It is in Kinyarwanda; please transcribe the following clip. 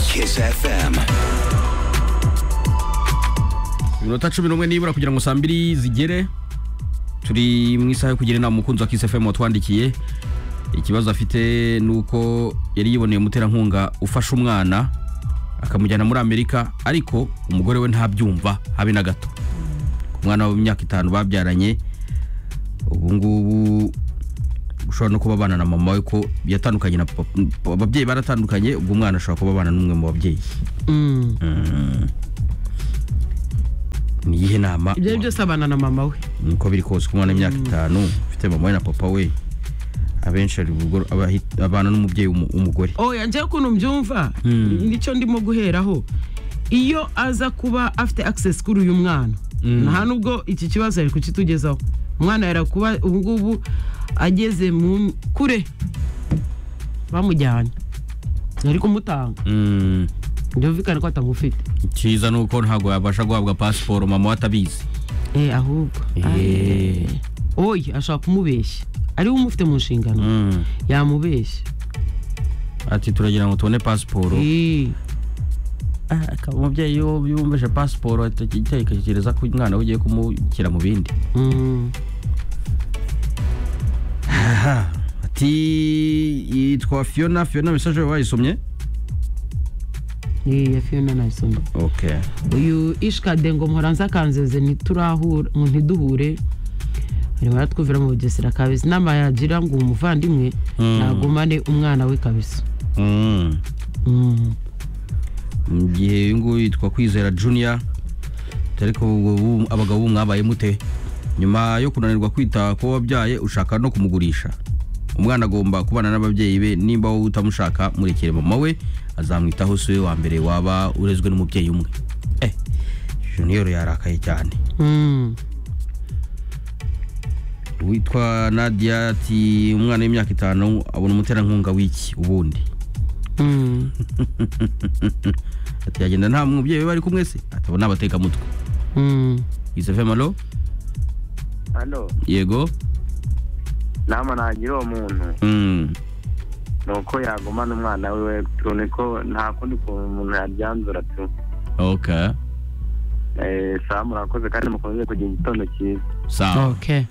Kiss FM. iminota cumi n'umwe nibura kugira ngo saa mbiri zigere turi mu isaha yo kugira inama umukunzi wa Kiss FM watwandikiye ikibazo afite ni uko yari yiboneye umuterankunga ufasha umwana akamujyana muri amerika ariko umugore we ntabyumva habe na gato ku mwana w'imyaka itanu babyaranye ubu ngubu ushobora no kuba abana na mama we ko yatandukanye na papa ababyeyi baratandukanye ubwo umwana ashobora kuba abana n'umwe mu babyeyi Mm. ni iyihe nama ibyo ari byose abana na mama we niko biri kose ku mwana w'imyaka itanu ufite mama we na papa we abenshi ari bugo- abahi- abana n'umubyeyi w'umu- w'umugore oya njyewe ukuntu mbyumva nicyo ndimo guheraho iyo aza kuba afite access kuri uyu mwana nta nubwo iki kibazo yari kukitugezaho umwana yari kuba ubu ngubu ageze mu kure bamujyanye yari kumutanga Mm. byumvikane ko atamufite icyiza ni uko ntabwo yabasha guhabwa pasiporo mama we atabizi Eh, ahubwo Eh. Aye. oya ashobora kumubeshya ari we umufite mu nshingano Mm. yamubeshya ati turagira ngo tubone pasiporo Eh. umubyeyi yumvise pasiporo atekereza ko umwana we ugiye kumushyira mu bindi Mm. ati yitwa fiona fiona mesaje wayisomye Eh, ya Fiona nayisomye ok uyu ishikade ngo muhoranza kanzeze ntiturahura ngo ntiduhure arimo aratwumvira mu bugesera kabisa inama yagira ngo umuvandimwe Mm. nagumane umwana we kabisa Mm. Mm. mu gihe uyu nguyu yitwa kwizera junior ariko ubu- abagabo ubu mwabaye mute nyuma yo kunanirwa kwita ku wabyaye ushaka no kumugurisha umwana agomba kubana n'ababyeyi be nimba wowe utamushaka murekere mama we azamwitaho si we wa mbere waba urezwe n'umubyeyi umwe eh junior yarakaye cyane Mm. witwa nadia ati umwana w'imyaka itanu abona umuterankunga w'iki ubundi Mm. ati yagenda nta mubyeyi we bari kumwe se atabona abatekamutwe Mm. yusefe malo hano yego nama nagira uwo muntu Mm. ni uko yagumana umwana wiwe tubone ko nta kundi kuntu umuntu yaryanzura tu ok Eh, sawa murakoze kandi mukomeze kugira igitondo cyiza sawa ok